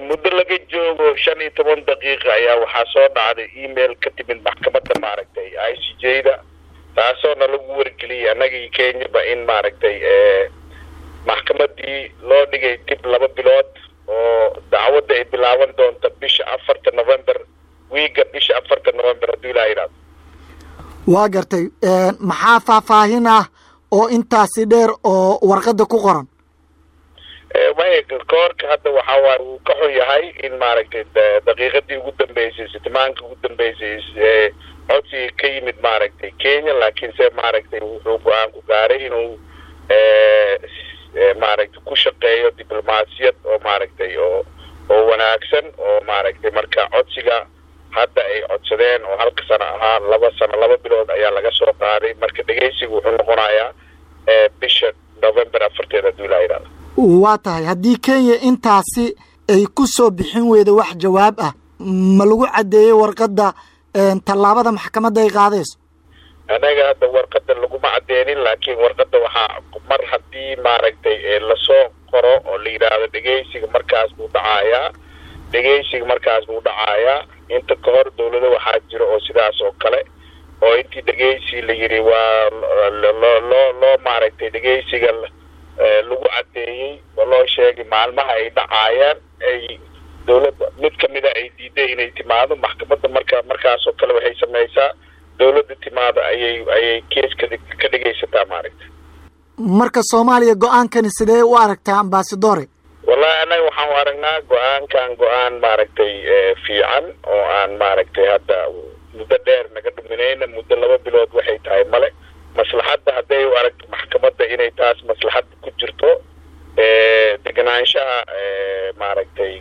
muddo laga joogo shan iyo toban daqiiqa ayaa waxaa soo dhacday email ka timid maxkamadda maaragtay i c j da taasoo na lagu wargeliyay annagii kenyaba in maaragtay maxkamadii loo dhigay dib laba bilood oo dacwadda ay bilaaban doonta bisha afarta november wiiga bisha afarta november hadduu ilaa yidhahdo waa gartay maxaa faahfaahin ah oo intaasi dheer oo warqadda ku qoran maya koorka hadda waxaa waay wuu ka xun yahay in maaragtay daqiiqadii ugu dambeysay sitimaanka ugu dambeysay codsiga ka yimid maaragtay kenya laakiin se maaragtay wuxuu go-aan ku gaaray inuu maaragtay ku shaqeeyo diblomaasiyad oo maaragtay oo oo wanaagsan oo maaragtay marka codsiga hadda ay codsadeen oo halka sano ahaa laba sano laba bilood ayaa laga soo qaaday marka dhegeysiga wuxuu noqonayaa bisha november afarteed hadduu ilaa yidhahdo waa tahay haddii kenya intaasi ay ku soo bixin weyda wax jawaab ah ma lagu caddeeyey warqadda tallaabada maxkamadda ay qaadayso anaga hadda warqadda laguma cadeenin laakiin warqadda waxaa mar haddii maaragtay lasoo qoro oo la yidhaahdo dhegeysiga markaas buu dhacayaa dhegeysiga markaas buu dhacayaa inta ka hor dawlado waxaa jira oo sidaas oo kale oo intii dhegeysi la yidhi waa loo loo loo maaragtay dhegeysiga lagu caddeeyey oo loo sheegay maalmaha ay dhacaayaan ay dawladda mid kamida ay diiday inay timaado maxkamadda marka markaas oo kale waxay samaysaa dawladda timaado ayay ayay keeska ka dhegaysataa maaragta marka soomaaliya go-aankani sidee u aragtaa ambasadore wallahi annaga waxaan u aragnaa go-aankan go-aan maaragtay fiican oo aan maaragtay hadda muddo dheer naga dhuminayna muddo laba bilood waxay tahay male maslaxadda hadday u aragto maxkamadda inay taas maslaxadda ku jirto deganaanshaha maaragtay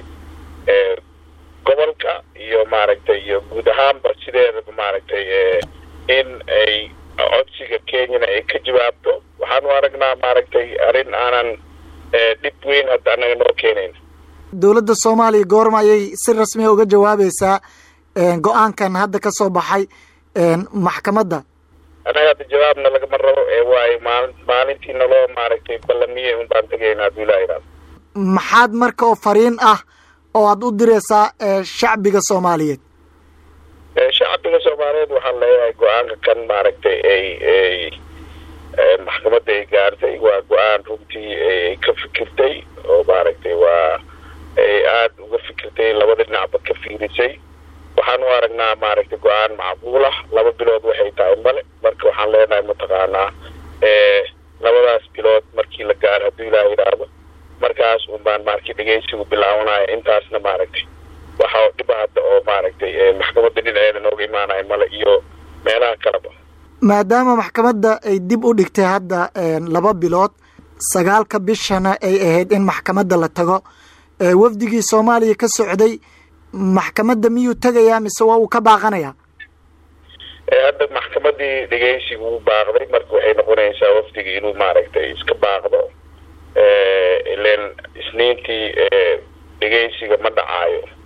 gobolka iyo maaragtay iyo guud ahaanba sideedaba maaragtay in ay codsiga kenyana ay ka jawaabto waxaan u aragnaa maaragtay arrin aanan dhib weyn hadda annaga noo keenayn dowladda soomaaliya goorma ayay si rasmiya uga jawaabaysaa go-aankan hadda ka soo baxay maxkamadda annaga hadda jawaabna lagama rabo ee waayo maali maalintii naloo maaragtay ballamiyey un baan tegaynaa hadduu ilaa yidhahdo maxaad marka oo fariin ah oo aada u diraysaa shacbiga soomaaliyeed shacbiga soomaaliyeed waxaan leeyahay go-aanka kan maaragtay ay ay maxkamadda ay gaartay waa go-aan runtii ay ka fikirtay oo maaragtay waa ay aada uga fikirtay labada dhinacba ka fiirisay waxaan u aragnaa maaragtay go-aan macquul ah laba bilood waxay tahay male marka waxaan leenahay mataqaanaa labadaas bilood markii la gaaro hadduu ilaah yidhaahdo markaas un baan maaragtay dhegeysigu bilaabanaya intaasna maaragtay waxa dhiba hadda oo maaragtay maxkamadda dhinaceeda nooga imaanaya male iyo meelaha kaleba maadaama maxkamadda ay dib u dhigtay hadda laba bilood sagaalka bishana ay ahayd in maxkamadda la tago wafdigii soomaaliya ka socday maxkamadda miyuu tegayaa mise waa uu ka baaqanayaa hadda maxkamadii dhegeysiga uu baaqday marka waxay noqonaysaa wafdiga inuu maaragtay iska baaqdo ilen isniintii dhegeysiga ma dhacaayo